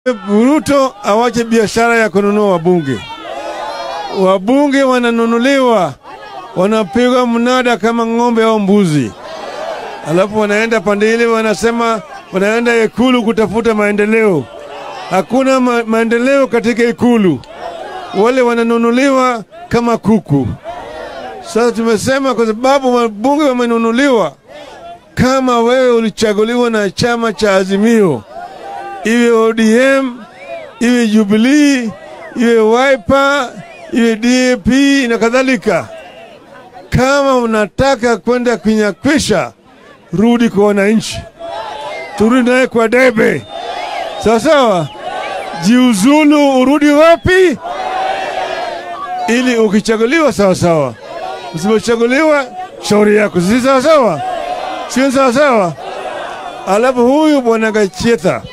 Ruto awache biashara ya kununua wabunge. Wabunge wananunuliwa, wanapigwa mnada kama ng'ombe au mbuzi, alafu wanaenda pande ile, wanasema wanaenda Ikulu kutafuta maendeleo. Hakuna ma maendeleo katika Ikulu, wale wananunuliwa kama kuku. Sasa tumesema kwa sababu wabunge wamenunuliwa, kama wewe ulichaguliwa na chama cha Azimio, iwe ODM, iwe Jubilee, iwe Wiper, iwe DAP na kadhalika, kama unataka kwenda kunyakwisha, rudi kwa wananchi, turudi naye kwa debe, sawa sawa. Jiuzulu, urudi wapi? Ili ukichaguliwa sawa sawa, usipochaguliwa shauri yako, si sawa sawa, sio sawa sawa. Alafu huyu bwana Gachetha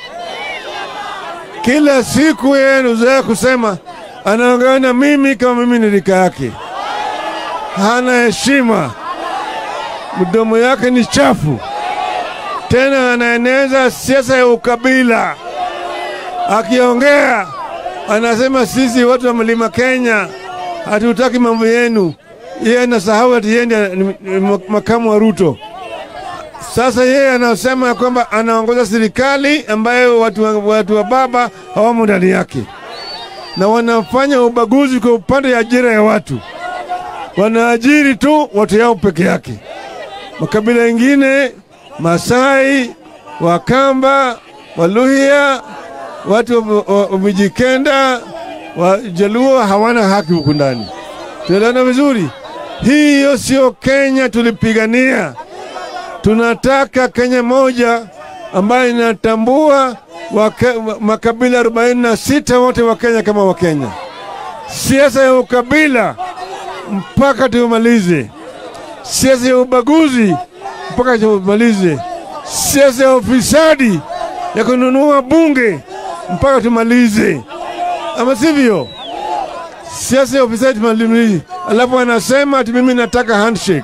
kila siku yeye anazoea kusema anaongea na mimi kama mimi ni rika yake, hana heshima, mdomo yake ni chafu, tena anaeneza siasa ya ukabila. Akiongea anasema sisi watu wa mlima Kenya hatutaki mambo yenu. Yeye anasahau ati yeye ndiye ni makamu wa Ruto. Sasa yeye anasema kwamba anaongoza serikali ambayo watu wa, watu wa baba hawamo ndani yake, na wanafanya ubaguzi kwa upande ya ajira ya watu. Wanaajiri tu watu yao peke yake. Makabila mengine, Masai, Wakamba, Waluhya, watu wa Mijikenda, Wajaluo hawana haki huku ndani. Tuelewana vizuri? Hiyo sio Kenya tulipigania. Tunataka Kenya moja ambayo inatambua waka, makabila 46 wote wa Kenya kama wa Kenya. Siasa ya ukabila mpaka tumalize. Siasa ya ubaguzi mpaka tumalize. Siasa ya ufisadi ya kununua bunge mpaka tumalize, ama sivyo? Siasa ya ufisadi tumalize. Alafu anasema ati mimi nataka handshake.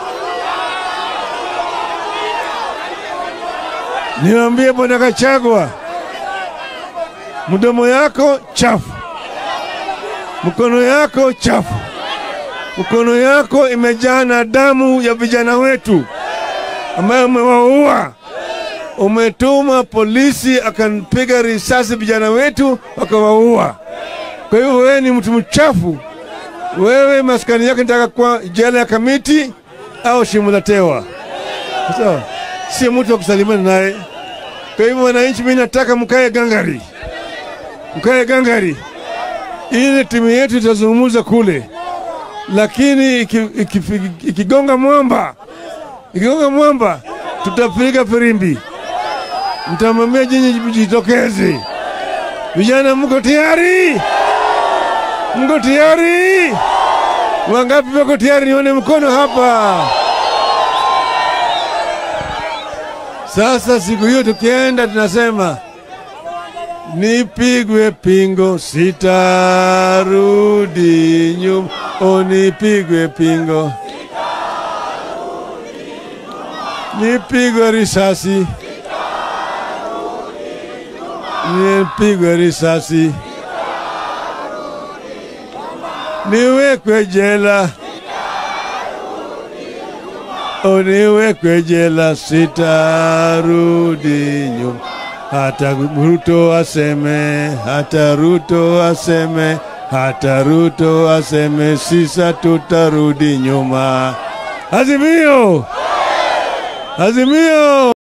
Niwaambie bwana Kachagwa, mdomo yako chafu, mkono yako chafu, mkono yako imejaa na damu ya vijana wetu ambayo umewaua. Umetuma polisi akampiga risasi vijana wetu wakawaua. Kwa hiyo wewe ni mtu mchafu. Wewe maskani yako nitaka kwa jela ya Kamiti au shimo la tewa, sawa? Si mtu wa kusalimana naye. Kwa hivyo wananchi, mimi nataka mkae gangari, mkae gangari, ili timu yetu itazungumza kule, lakini ikigonga iki, iki mwamba, ikigonga mwamba, tutapiga firimbi, mtamwambia jinyi jitokeze. Vijana, mko tayari? Mko tayari? Wangapi wako tayari? Nione mkono hapa. Sasa siku hiyo tukienda, tunasema nipigwe pingo, sitarudi nyuma. O, nipigwe pingo, nipigwe risasi, nipigwe risasi, niwekwe jela Uniwekwe jela, sitarudi nyuma. Hata Ruto aseme, hata Ruto aseme, hata Ruto aseme, sisa tutarudi nyuma. Azimio, Azimio.